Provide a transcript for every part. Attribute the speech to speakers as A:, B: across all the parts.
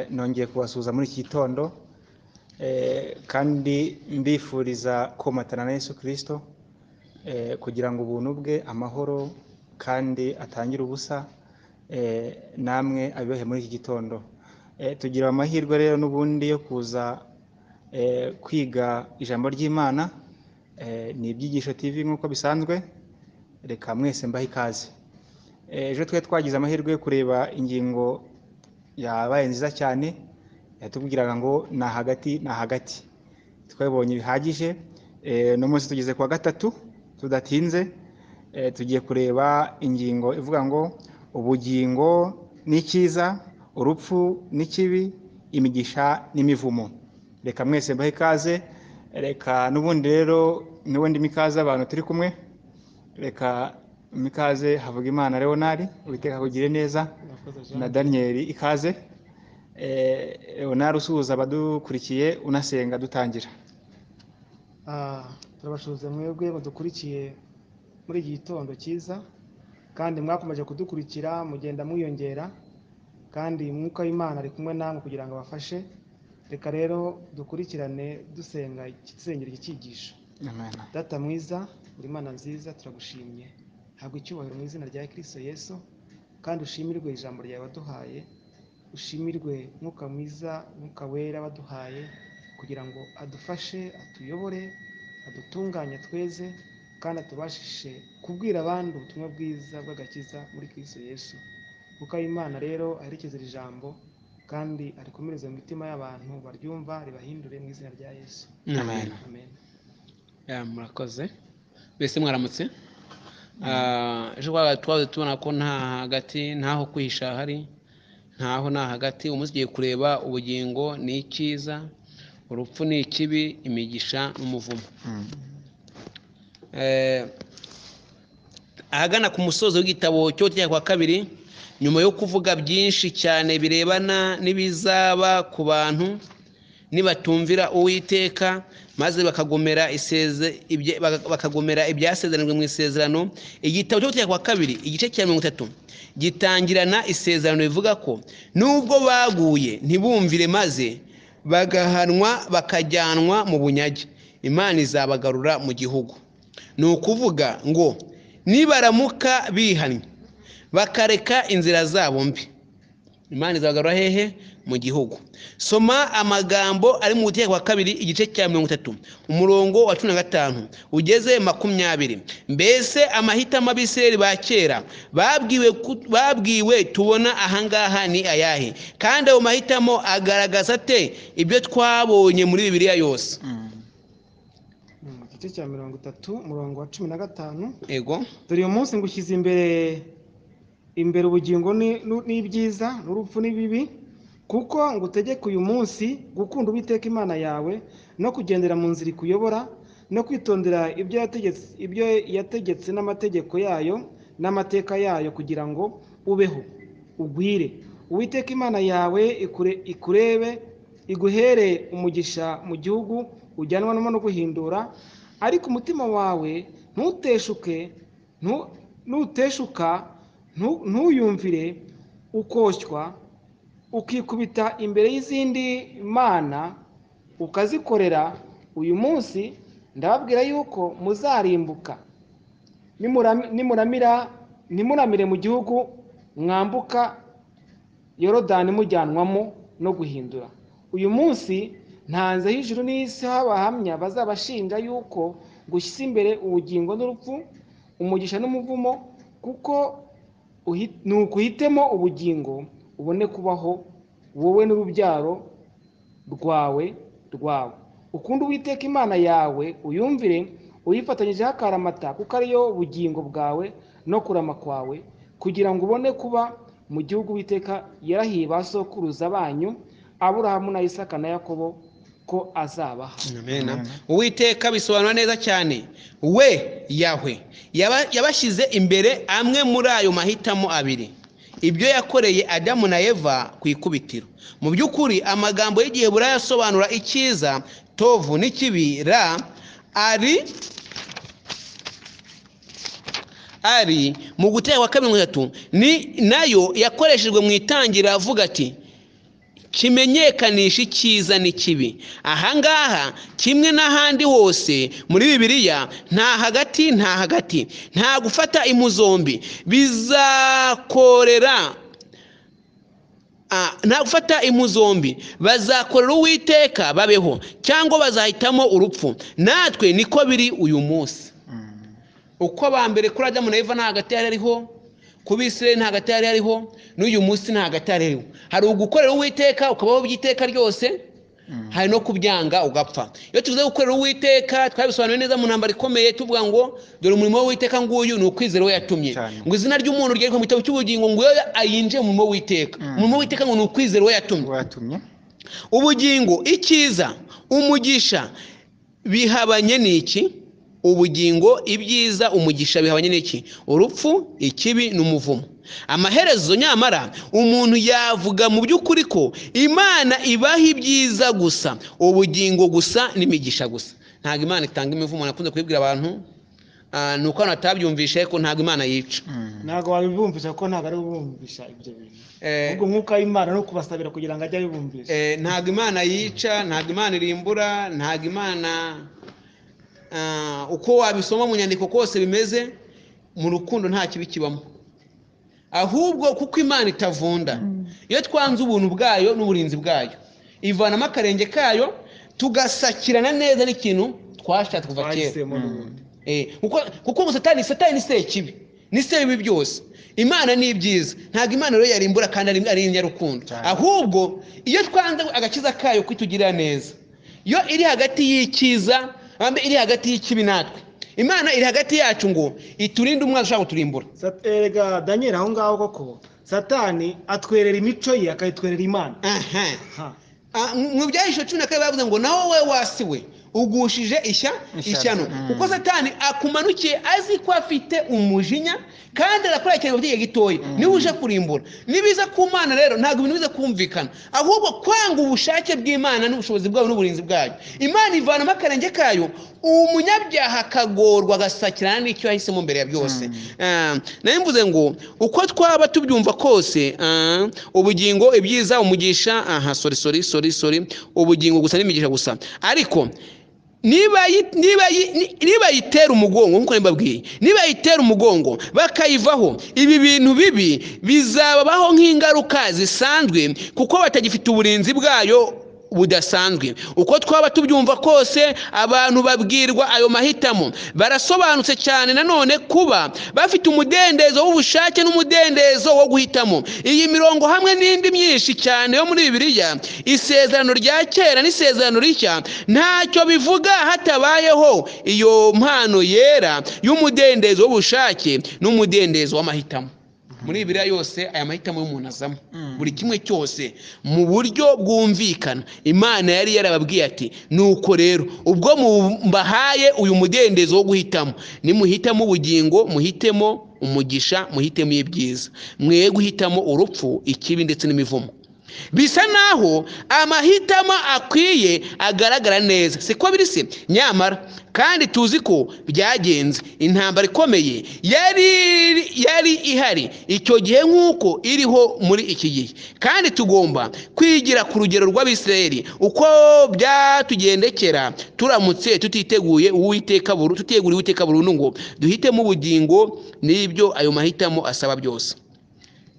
A: nongeye kubasuhuza muri iki gitondo kandi mbifuriza komatana na Yesu kirisito kugira ngo ubuntu bwe amahoro kandi atangire ubusa namwe abibohe muri iki gitondo tugira amahirwe rero n'ubundi yo kuza kwiga ijambo ry'imana ni ibyigisho tv nk'uko bisanzwe reka mwese mbahe ikaze ejo twari twagize amahirwe yo kureba ingingo yabaye nziza cyane yatubwiraga ngo ni hagati ni hagati twabonye bihagije no munsi tugeze ku wa gatatu tudatinze tugiye kureba ingingo ivuga ngo ubugingo ni cyiza urupfu ni kibi imigisha n'imivumo reka mwese mbahe ikaze reka n'ubundi rero n'ubundi mikaze abantu turi kumwe reka mikaze havuga imana leonari witeka kugire neza na daniyeli ikaze leonari usuhuza abadukurikiye unasenga dutangira
B: turabashuza mwebwe badukurikiye muri iki gitondo cyiza kandi mwakomeje kudukurikira mugenda mwiyongera kandi mwuka w'imana ari kumwe namwe kugira ngo abafashe reka rero dukurikirane dusenga dusengera icyigisho data mwiza buri mana nziza turagushimye habwa icyubahiro mu izina rya kirisito yesu kandi ushimirwe ijambo ryawe waduhaye ushimirwe mwuka mwiza mwuka wera waduhaye kugira ngo adufashe atuyobore adutunganye tweze kandi atubashishe kubwira abandi ubutumwa bwiza bw'agakiza muri kirisito yesu kuko imana rero aherekeza iri jambo kandi arikomereza mu mitima y'abantu baryumva ribahindure mu izina rya yesu
C: Amen. murakoze mbese mwaramutse ejo twaje tubona ko nta hagati ntaho kwihisha hari ntaho nta hagati umunsi ugiye kureba ubugingo ni icyiza urupfu ni ikibi imigisha n'umuvumo ahagana ku musozi w'igitabo cyo cya kwa kabiri nyuma yo kuvuga byinshi cyane birebana n'ibizaba ku bantu nibatumvira uwiteka maze bakagomera ibyasezeranwe mu isezerano igitabo cyo gutegeka kwa kabiri igice cya mirongo itatu gitangirana isezerano rivuga ko nubwo baguye ntibumvire maze bagahanwa bakajyanwa mu bunyage imana izabagarura mu gihugu ni ukuvuga ngo nibaramuka bihannye bakareka inzira zabo mbi imana izabagarura hehe mu gihugu soma amagambo ari mu gutegeko kwa kabiri igice cya mirongo itatu umurongo wa cumi na gatanu ugeze makumyabiri mbese amahitamo abisireri ba kera babwiwe tubona ahangaha ni ayahe kandi ayo mahitamo agaragaza ate ibyo twabonye muri bibiliya yose
B: igice cya mirongo itatu umurongo wa cumi na gatanu
C: ego
B: dore uyu munsi ngushyize imbere imbere ubugingo n'ibyiza n'urupfu n'ibibi kuko ngo utegeke uyu munsi gukunda uwiteka imana yawe no kugendera mu nzira ikuyobora no kwitondera ibyo yategetse n'amategeko yayo n'amateka yayo kugira ngo ubeho ugwire uwiteka imana yawe ikurebe iguhere umugisha mu gihugu ujyanwa no guhindura ariko umutima wawe ntuteshuke ntuteshuka ntuyumvire ukoshywa ukikubita imbere y'izindi mana ukazikorera uyu munsi ndababwira yuko muzarimbuka nimuramira nimuramire mu gihugu mwambuka yorodani mujyanwamo no guhindura uyu munsi ntanze hejuru n'isi h'abahamya bazabashinja yuko gushyira imbere ubugingo n'urupfu umugisha n'umuvumo kuko ni ukuhitemo ubugingo ubone kubaho wowe n'urubyaro rwawe rwawe ukunde uwiteka imana yawe uyumvire uyifatanyijeho akaramata kuko ariyo bugingo bwawe no kurama kwawe kugira ngo ubone kuba mu gihugu witeka yarahiye ba sokuruza banyu aburahamu na isaka na yakobo ko azabaha
C: uwiteka bisobanura neza cyane we yahwe yabashyize imbere amwe muri ayo mahitamo abiri ibyo yakoreye adamu na eva ku ikubitiro mu by'ukuri amagambo y'igihe burayasobanura icyiza tovu n'ikibi ra ari ari mu gutera kwa kabiri mirongo itatu ni nayo yakoreshejwe mu itangira avuga ati kimenyekanisha icyiza n'ikibi ahangaha kimwe n'ahandi hose muri bibiliya nta hagati nta hagati nta gufata impu zombi bizakorera Ah, nta gufata impu zombi bazakorera uwiteka babeho cyangwa bazahitamo urupfu natwe niko biri uyu munsi uko bambere kuri adamu na eva nta hagati yari ariho ku bisirayeli nta hagati yari hariho n'uyu munsi nta hagati yari hariho hari ugukorera uwiteka ukabaho by'iteka ryose hari no kubyanga ugapfa iyo tuvuze gukorera uwiteka twabisobanuye neza mu ntambaro ikomeye tuvuga ngo dore umurimo w'uwiteka nguyu ni ukwizera we yatumye
A: Cyane.
C: ngo izina ry'umuntu ryereka mu gitabo cy'ubugingo ngo iyo ayinjiye mu murimo w'iteka umurimo w'iteka ngo ni ukwizera we yatumye
A: watumye
C: ubugingo icyiza umugisha bihabanye n'iki ubugingo ibyiza umugisha bihabanye n'iki urupfu ikibi n'umuvumo amaherezo nyamara umuntu yavuga mu by'ukuri ko imana ibaha ibyiza gusa ubugingo gusa n'imigisha gusa ntabwo imana itanga imivumo nakunze kubibwira abantu ah, ni uko abantu batabyumvishe ko ntabwo imana yica
D: ntabwo wabibumvisha kuko ntabwo ari bubumvisha ibyo bintu
C: Eh,
D: ubwo umwuka w'imana ni ukubasabira kugira ngo ajye abibumvisha
C: Eh, ntabwo imana yica ntabwo imana irimbura ntabwo imana ah, uko wabisoma mu nyandiko kose bimeze mu rukundo nta kibi kibamo ahubwo kuko imana itavunda iyo twanze ubuntu bwayo n'uburinzi bwayo ivanamo akarenge kayo tugasakirana neza n'ikintu twashatse kuva kera
D: twahisemo n'ubundi
C: Eh, kuko kuko ngo satani satani se kibi ni se bibi byose imana ni ibyiza ntabwo imana rero yarimbura kandi ari- ari inyarukundo
A: Cyane.
C: ahubwo iyo twanze agakiza kayo kwitugirira neza iyo iri hagati y'icyiza ambe iri hagati y'ikibi natwe imana iri hagati yacu ngo iturinde umwana ushaka kuturimbura
D: Sat- erega daniel aho ngaho koko satani atwerera imico ye akayitwerera imana
C: aha
D: Ha.
C: Ah, mu byahisho cumi na kabiri bavuze ngo nawe we wasi we ugushije ishya
A: Ishyano.
C: ishyano
A: Mm.
C: kuko satani akumanukiye azi ko afite umujinya kandi arakora ikintu by'igihe gitoya niba uje kurimbura nibiza ku mana rero ntabwo ibintu biza kumvikana ahubwo kwanga ubushake bw'imana n'ubushobozi bwayo n'uburinzi bwayo imana ivanamo akarenge kayo umunyabyaha akagorwa agasakirana n'icyo yahisemo mbere ya byose Ah, nayo mvuze ngo uko twaba tubyumva kose ah, ubugingo ibyiza umugisha aha sorry sorry sorry sorry ubugingo gusa n'imigisha gusa ariko niba yi- niba yi- ni- niba yitera umugongo nk'uko mbabwiye niba yitera umugongo bakayivaho ibi bintu bibi bizababaho nk'ingaruka zisanzwe kuko batagifite uburinzi bwayo budasanzwe uko twaba tubyumva kose abantu babwirwa ayo mahitamo barasobanutse cyane nanone kuba bafite umudendezo w'ubushake n'umudendezo wo guhitamo iyi mirongo hamwe n'indi myinshi cyane yo muri bibiliya isezerano rya kera n'isezerano rishya ntacyo bivuga hatabayeho iyo mpano yera y'umudendezo w'ubushake n'umudendezo w'amahitamo muri bibiliya yose aya mahitamo y'umuntu azamo buri kimwe cyose mu buryo bwumvikana imana yari yarababwiye ati nuko rero ubwo mbahaye uyu mudendezo wo guhitamo nimuhitamo ubugingo muhitemo umugisha muhitemo ibyiza mwe guhitamo urupfu ikibi ndetse n'imivumo bisa naho amahitamo akwiye agaragara neza siko biri se nyamara kandi tuzi ko byagenze intambara ikomeye yari yari ihari icyo gihe nk'uko iriho muri iki gihe kandi tugomba kwigira ku rugero rw'abisirayeli uko byatugendekera turamutse tutiteguye uwiteka burundu tutegura uwiteka burundu ngo duhitemo ubugingo n'ibyo ayo mahitamo asaba byose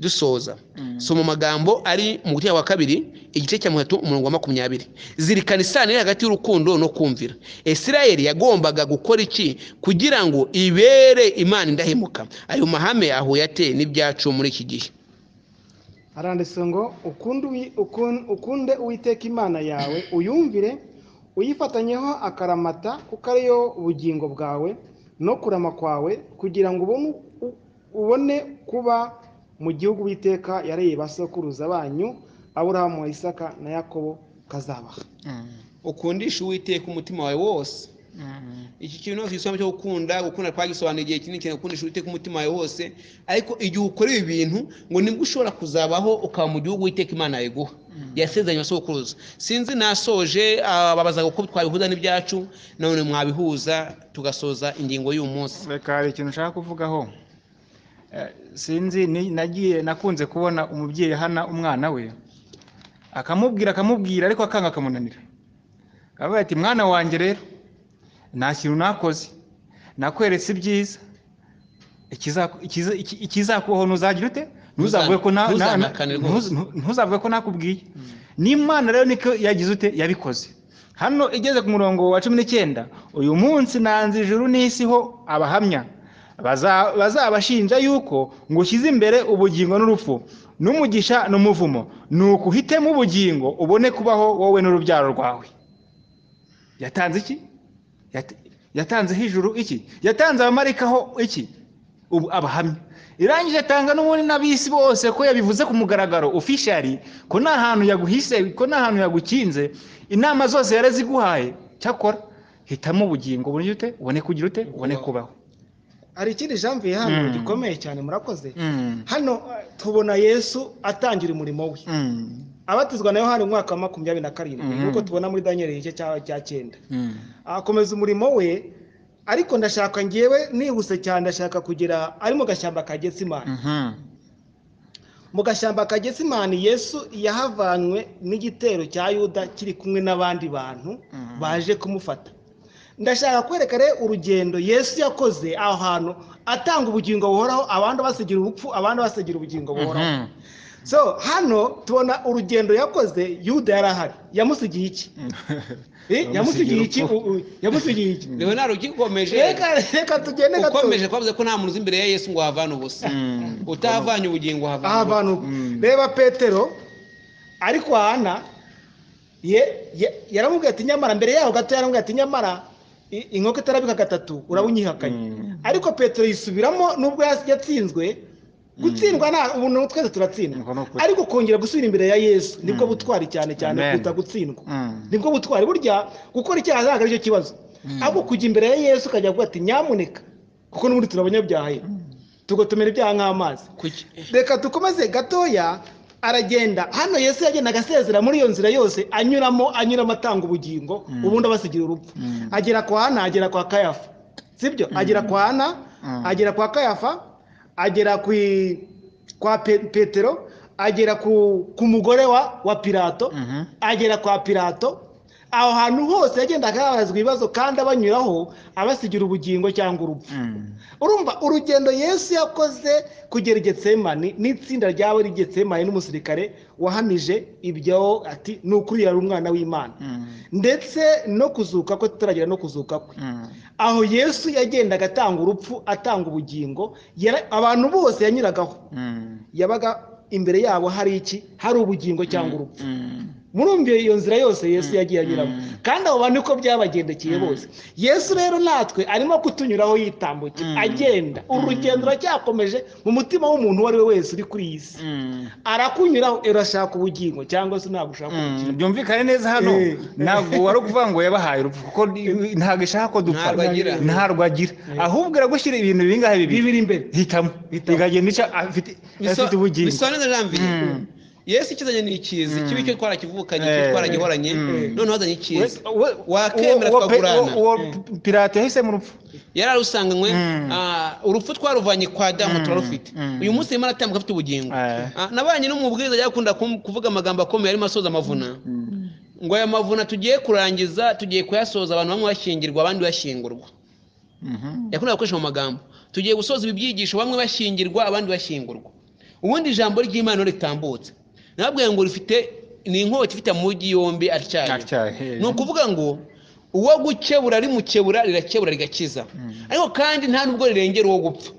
C: dusoza soma amagambo ari mu gutegeka kwa kabiri igice cya mirongo itatu umurongo wa makumyabiri zirikana isano iri hagati y'urukundo no kumvira isirayeli yagombaga gukora iki kugira ngo ibere imana indahemuka ayo mahame ahuye ate n'ibyacu muri iki gihe
D: haranditse ngo ukunde uwi- ukun- ukunde uwiteka imana yawe uyumvire uyifatanyeho akaramata kuko ariyo bugingo bwawe no kurama kwawe kugira ngo ubone u- ubone kuba mu gihugu uwiteka yareye ba sokuruza banyu aburahamu wa isaka na yakobo kazabaha
C: ukundisha uwiteka umutima wawe wose iki kintu ntabwo gisobanura cyo gukunda gukunda twagisobanuye igihe kinini cyane gukundisha uwiteka umutima wawe wose ariko igihe ukora ibi bintu ngo nibwo ushobora kuzabaho ukaba mu gihugu witeka imana yawe iguha yasezeranye abasokuruza sinzi nasoje babazaga uko twabihuza n'ibyacu none mwabihuza tugasoza ingingo y'uyu munsi
A: reka hari ikintu ushaka kuvugaho Eh, sinzi ni- nagiye nakunze kubona umubyeyi ahana umwana we akamubwira akamubwira ariko akanga akamunanira aravuga ati mwana wanjye rero nta kintu nakoze nakweretse ibyiza ikiza- ikiza- iki- ikizakubaho ntuzagire ute ntuzavuge ko na- na- na-
C: Ntuzanahakane rwose.
A: ntuza- ntuzavuge ko nakubwiye n'imana rero niko yagize ute yabikoze hano igeze ku murongo wa cumi n'icyenda uyu munsi nanze ijuru n'isi ho abahamya baza- bazabashinja yuko ngo ushyize imbere ubugingo n'urupfu n'umugisha n'umuvumo ni ukuhitemo ubugingo ubone kubaho wowe n'urubyaro rwawe yatanze iki Yat- yatanzeho ijuru iki yatanze abamarikaho iki ubu abahamya irangije atanga n'ubundi n'abisi bose ko yabivuze ku mugaragaro ofishari ko nta hantu yaguhise ko nta hantu yagukinze inama zose yaraziguhaye cyakora hitamo ubugingo ubone ute ubone kugira ute ubone kubaho
D: hari ikindi jambiye hano
A: Mm.
D: gikomeye cyane murakoze
A: Mm,
D: hano eh, tubona yesu atangira umurimo we
A: mm,
D: abatizwa na yohani umwaka wa makumyabiri na karindwi
A: Mhm.
D: nk'uko tubona muri daniel igice cya cya cyenda
A: mm,
D: akomeza umurimo we ariko ndashaka ngewe nihuse cyane ndashaka kugera ari mu gashyamba ka getsimani
A: mhm,
D: mu gashyamba ka getsimani yesu yahavanywe n'igitero cya yuda kiri kumwe n'abandi bantu
A: Mhm.
D: baje kumufata ndashaka kwereka rero urugendo yesu yakoze aho hantu atanga ubugingo buhoraho abandi basigira ubupfu abandi basigira ubugingo buhoraho
A: mhm,
D: so hano tubona urugendo yakoze yuda yari ahari yamusigiye iki Eh, yamusigiye iki U- u- yamusigiye iki
C: leonard ugikomeje
D: reka reka tugende gato
C: ukomeje kwavuze ko nta muntu uzi imbere ya yesu ngo ahavane ubusa
A: Mm.
C: utahavanye ubugingo
D: aha
C: havane
D: bantu
A: Mm.
D: reba petero ariko hana ye- ye- yaramubwiye ati nyamara mbere yaho gato yaramubwiye ati nyamara i- inkoko itarabika gatatu uraba unyihakanye
A: Mm.
D: ariko petero yisubiramo nubwo yas- yatsinzwe gutsindwa nta umuntu
A: Niko
D: twese
A: ni
D: turatsindwa
A: ukuri.
D: ariko kongera gusubira imbere ya yesu nibwo
A: Mm.
D: butwari cyane cyane
A: Amen.
D: kuruta gutsindwa
A: Mm.
D: nibwo butwari burya gukora icyaha ntabwo aricyo kibazo
A: Mm.
D: ahubwo kujya imbere ya yesu ukajya kuvuga ati nyamuneka kuko n'ubundi turi abanyabyaha ye tugotomera ibyaha nk'amazi
C: Kuki-
D: reka dukomeze gatoya aragenda hano yesu yagendaga asezera muri iyo nzira yose anyuramo anyuramo atanga ubugingo ubundi abasigira urupfu
A: Mm.
D: agera kwa hana agera kwa kayafa sibyo agera kwa hana
A: Mm.
D: agera kwa kayafa agera ku kwa Pe- petero agera ku, ku mugore wa, wa pirato
A: Mhm.
D: agera kwa pirato aho hantu hose yagendaga yabazwa ibibazo kandi abanyuraho abasigira ubugingo cyangwa urupfu
A: Mm.
D: urumva urugendo yesu yakoze kugera i getsemani n'itsinda ryabo ari getsemani n'umusirikare wahamije ibyo ati ni ukuri yari umwana w'imana
A: Mm.
D: ndetse no kuzuka kwe tutaragera no kuzuka kwe
A: Mm.
D: aho yesu yagendaga atanga urupfu atanga ubugingo yara- abantu bose yanyuragaho
A: Mm.
D: yabaga imbere yabo hari iki hari ubugingo cyangwa urupfu
A: Mm.
D: murumviye iyo nzira yose yesu yagiye anyuramo
A: Mm.
D: kandi abo bantu niko byabagendekeye bose yesu rero natwe arimo kutunyuraho yitambuke
A: Mm.
D: agenda urugendo ruracyakomeje mu mutima w'umuntu uwo ari we wese uri kuri iyi si
A: Mm.
D: arakunyuraho urashaka ubugingo cyangwa se ntabwo ushaka
A: Mm,
D: ubugingo
A: byumvikane neza hano
D: Eh.
A: ntabwo wari ukuvuga ngo yabahaye urupfu kuko ntabwo ishaka ko dupfa
C: Ntarwo agira.
A: ntarwo agira ahubwo iragushyira ibintu bingahe bibiri
D: bibiri imbere
A: hitamo ikagenda ica afite afite ubugingo
C: bisobanura janvier
A: Mm.
C: yesu ikizanye ni ikizi kibi cyo twarakivukanye
A: Eh.
C: cyo twaragihoranye
A: Mm.
C: noneho azanye ikizi
A: We- we- uwo-
C: wakemera
A: uwo pe-
C: tukagurana.
A: uwo- uwo pirate yahise mu rupfu
C: yari arusanganywe
A: Mm.
C: ah, urupfu twaruvanye kwa damu
A: Mm.
C: turarufite
A: Mm.
C: uyu munsi arimo aratambuka afite ubugingo
A: Eh.
C: Ah, nabanye n'umubwiriza yakunda kum- kuvuga amagambo akomeye arimo asoza amavuna
A: Mm.
C: ngo aya mavuna tugiye kurangiza tugiye kuyasoza abantu bamwe bashyingirwa abandi bashyingurwa
A: Mhm.
C: yakundaga gukoresha mu magambo tugiye gusoza ibi byigisho bamwe bashyingirwa abandi bashyingurwa ubundi ijambo ry'imana ritambutse nababwiye ngo rifite ni inkota ifite amujyi yombi atyaye
A: Atyaye.
C: ni ukuvuga ngo uwo gukebura rimukebura rirakebura rigakiza ariko kandi nta nubwo rirengera uwo gupfa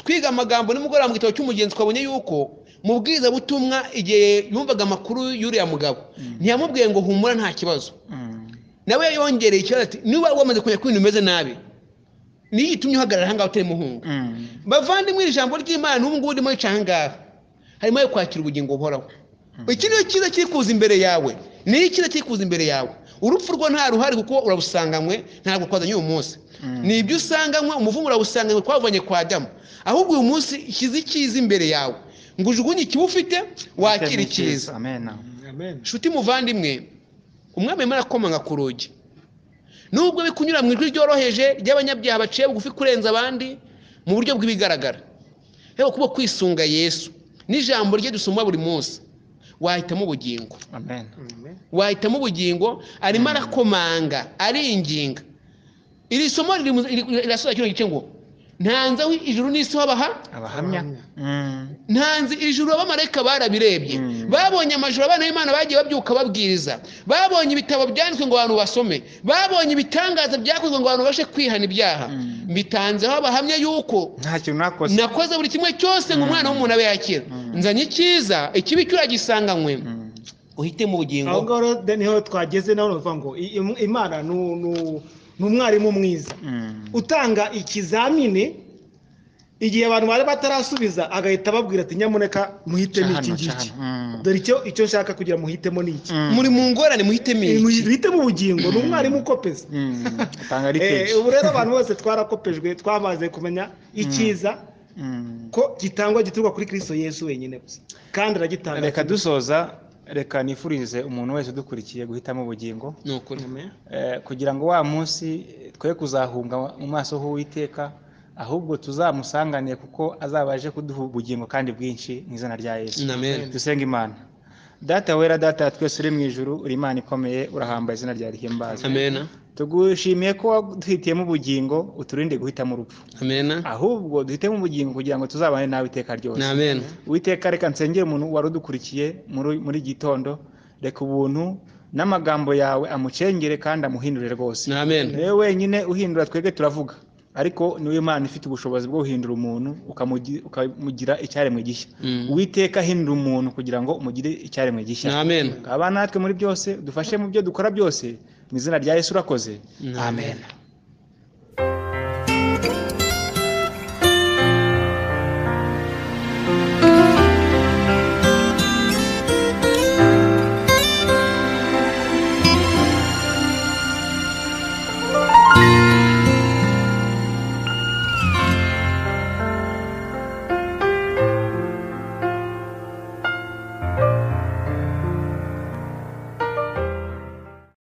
C: twiga amagambo nimugoroba mu gitabo cy'umugenzi twabonye yuko mu bwizabutumwa igihe yumvaga amakuru y'uriya mugabo ntiyamubwiye ngo humura nta kibazo
A: Mm.
C: nawe yongereye ikibazo ati niba wamaze kumenya ko ibintu bimeze nabi niyo itumye uhagarara ahangaha utari muhungu
A: Mm.
C: bavandimwe iri jambo ry'imana n'ubu ngubu urimo yica ahangaha harimo ayo kwakira ubugingo buhoraho iki ni cyiza kiri kuza imbere yawe ni icyiza kiri kuza imbere yawe urupfu rwo nta ruhari kuko urabusanganywe ntabwo twazanye uyu munsi ni ibyo usanganywe umuvumo urawusanganywe twavanye kwa adamu ahubwo uyu munsi shyize icyiza imbere yawe ngo ujugunye ikiba ufite wakire icyiza
A: amen
D: amen
C: nshuti muvandimwe umwami arimo arakomanga ku rugi nubwo bikunyura mu ijwi ryoroheje ry'abanyabyaha baciye bugufi kurenza abandi mu buryo bw'ibigaragara rero kuba kwisunga yesu n'ijambo rye dusoma buri munsi wahitamo ubugingo
A: amen
D: Amen.
C: wahitamo ubugingo arimo arakomanga aringinga iri somo riri mu- riri- rirasoza kino gice ngo ntanze aho ijuru n'isi babaha
A: abahamya
D: Abahamya.
A: Mm.
C: ntanze ijuru abamarayika barabirebye
A: Mm.
C: babonye amajoro abana b'imana bagiye babyuka babwiriza babonye ibitabo byanditswe ngo abantu basome babonye ibitangaza byakozwe ngo abantu babashe kwihana ibyaha
A: Mm.
C: bitanzeho abahamya yuko
A: nta kintu nakoze
C: nakoze buri kimwe cyose ngo umwana w'umuntu abe yakira
A: Mm.
C: nzanye icyiza ikibi cyuragisanganywe
A: Mm.
C: uhitemo ubugingo
D: aho ngaho rero de niho twageze naho uravuga ngo i- im- imana ni u- ni u- ni umwarimu mwiza
A: Mm.
D: utanga ikizamini igihe abantu bari batarasubiza agahita ababwira ati nyamuneka muhitemo iki
A: Cahano,
D: ngiki
A: cahano. Mm.
D: dore icyo icyo nshaka kugira ngo muhitemo ni iki
A: Mm.
C: muri mu ngorane muhitemo iki
D: muhitemo ubugingo ni umwarimu ukopeza
A: Mm. atanga ari
D: Eh,
A: peji
D: ubu rero abantu bose twarakopejwe twamaze kumenya icyiza
A: Mm.
D: ko gitangwa gituruka kuri kristo yesu wenyine gusa kandi aragitanga
A: reka dusoza reka nifurize umuntu wese udukurikiye guhitamo ubugingo
C: ni ukuri
D: Amen.
A: Eh, kugira ngo wa munsi twe kuzahunga mu maso h'uwiteka ahubwo tuzamusanganire kuko azaba aje kuduha ubugingo kandi bwinshi mu izina rya yesu
C: amen
A: dusenga imana data wera data twese uri mu ijuru uri imana ikomeye urahamba izina ryawe rihimbazwe
C: amena
A: tugushimiye ko waduhitiyemo ubugingo uturinde guhitamo urupfu
C: amena
A: ahubwo duhitemo ubugingo kugira ngo tuzabane nawe iteka ryose
C: ni amena
A: Uwiteka reka nsengere umuntu wari udukurikiye muri muri iki gitondo reka ubuntu n'amagambo yawe amucengere kandi amuhindure rwose
C: ni amena
A: niwe wenyine uhindura twebwe turavuga ariko niwe Imana ifite ubushobozi bwo guhindura umuntu ukamugi- ukamugira icyaremwe gishya
C: Mm.
A: Uwiteka hindura umuntu kugira ngo umugire icyaremwe gishya
C: ni amena
A: ngaba natwe muri byose dufashe mu byo dukora byose mu izina rya yesu urakoze
C: Amen.
A: amen